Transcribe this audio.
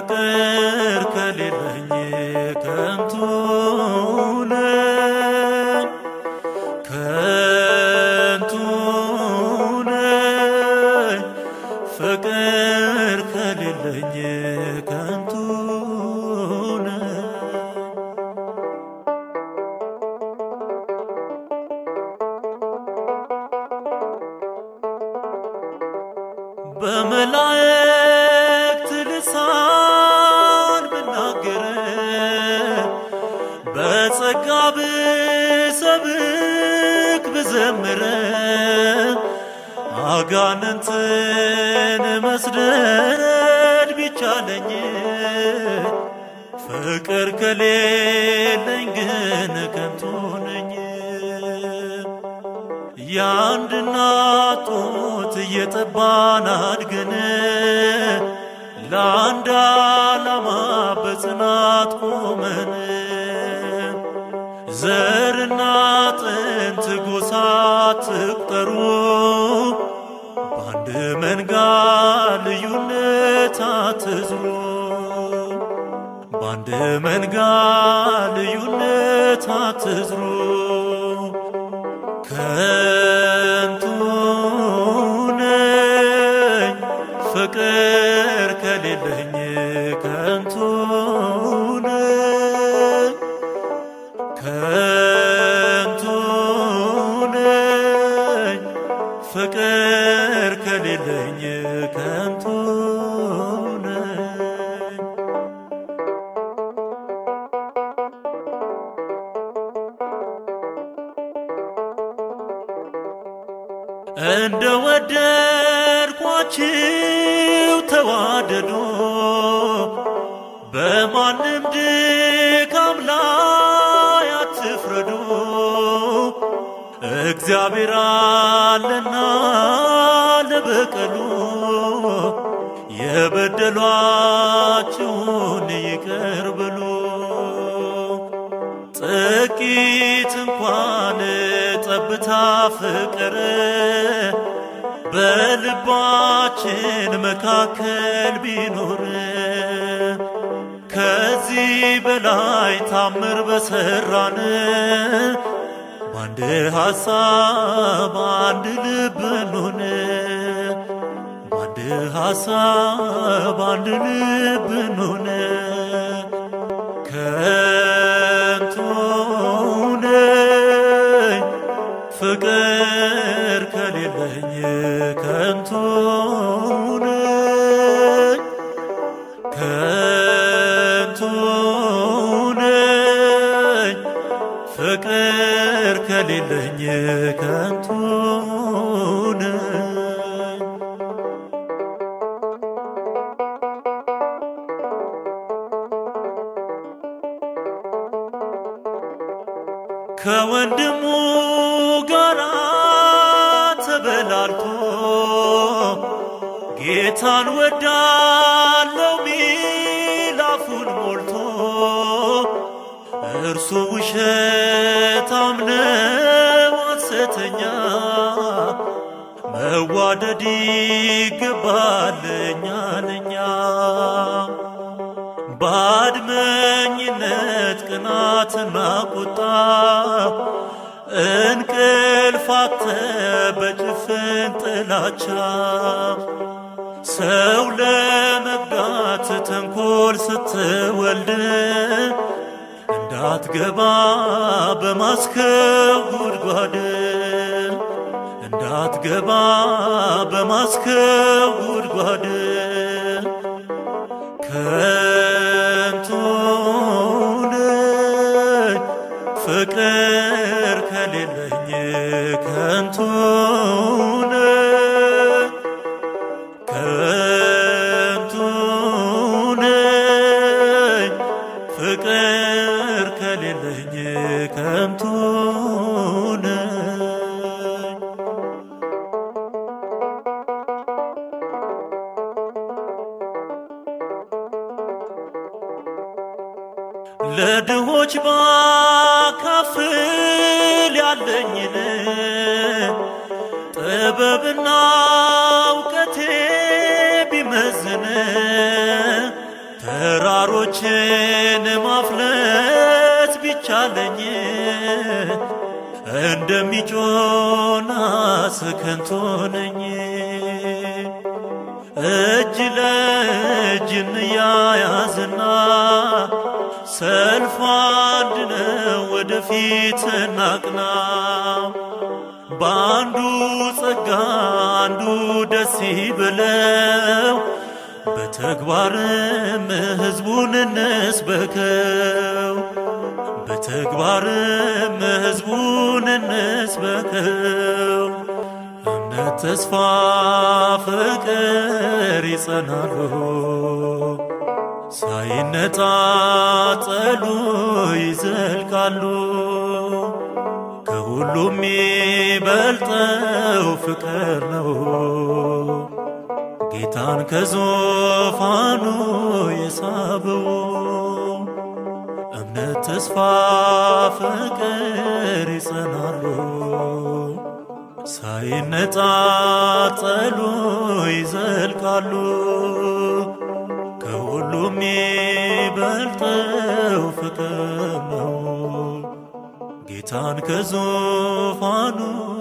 ፍቅር ከሌለኝ ከንቱ ነኝ ከንቱ ነኝ ፍቅር ከሌለኝ ከንቱ ነኝ በመላእክት ልሳን ብናገር በጸጋ ብሰብክ ብዘምር አጋንንትን መስደድ ቢቻለኝ ፍቅር ከሌለኝ ግን ከንቱ ነኝ። የአንድ እናት ጡት እየጠባን አድገን ለአንድ ዓላማ በጽናት ቆመን ዘርና ጥንት ጎሳ ትቁጠሩ በአንድ መንጋ ልዩነት አትዝሩ በአንድ መንጋ ልዩነት አትዝሩ ከንቱ ነኝ ፍቅር ከሌለኝ ከንቱ ነኝ ከንቱ ነኝ ፍቅር ከሌለኝ ከንቱ ነኝ እንደ ወደድኳችሁ ተዋደዱ፣ በማንም ድካም ላይ አትፍረዱ። እግዚአብሔር አለና ለበቀሉ የበደሏችሁን ይቅር በሉ። ጥቂት እንኳን ጠብታ ፍቅር በልባችን መካከል ቢኖር ከዚህ በላይ ታምር በሰራን በአንድ ሐሳብ አንድ ልብ እንሆን በአንድ ሐሳብ አንድ ልብ እንሆን ከንቱ ነኝ ፍቅር ከሌለኝ ከንቱ ነኝ ከንቱ ነኝ ፍቅር ከሌለኝ ከንቱ ነኝ ከወንድሙ ጋር ተበላልቶ ጌታን ወዳለው ሚል አፉን ሞልቶ እርሱ ውሸታም ነው ሐሰተኛ መዋደድ ይገባል እኛ ለኛ ባድመኝነት ቅናትና ቁጣ እንቅልፋተ በጭፍን ጥላቻ ሰው ለመግዳት ተንኮል ስትወልድ እንዳትገባ በማስከው ጉድጓድ እንዳትገባ በማስከው ጉድጓድ ከንቱ ነኝ ፍቅር ከሌለኝ ከንቱ ነኝ ከንቱ ነኝ ፍቅር ከሌለኝ ከንቱ ነኝ ለድሆች ባካፍል ያለኝን ጥበብና እውቀቴ ቢመዝን ተራሮችን ማፍለስ ቢቻለኝ እንደሚጮና ስከንቶ ነኝ። እጅ ለእጅ እንያያዝና ሰልፍ አንድ ነው፣ ወደፊት እናቅና። በአንዱ ጸጋ አንዱ ደስ ይበለው፣ በተግባርም ሕዝቡን እንስበከው። በተግባርም ሕዝቡን እንስበከው። እምነት፣ ተስፋ፣ ፍቅር ይጸናሉ ሳይነጣጠሉ ይዘልቃሉ። ከሁሉም የሚበልጠው ፍቅር ነው። ጌታን ከዙፋኑ የሳበው እምነት፣ ተስፋ፣ ፍቅር ይጸናሉ ሳይነጣጠሉ ይዘልቃሉ። ከሁሉም የሚበልጠው ፍቅር ነው። ጌታን ከዙፋኑ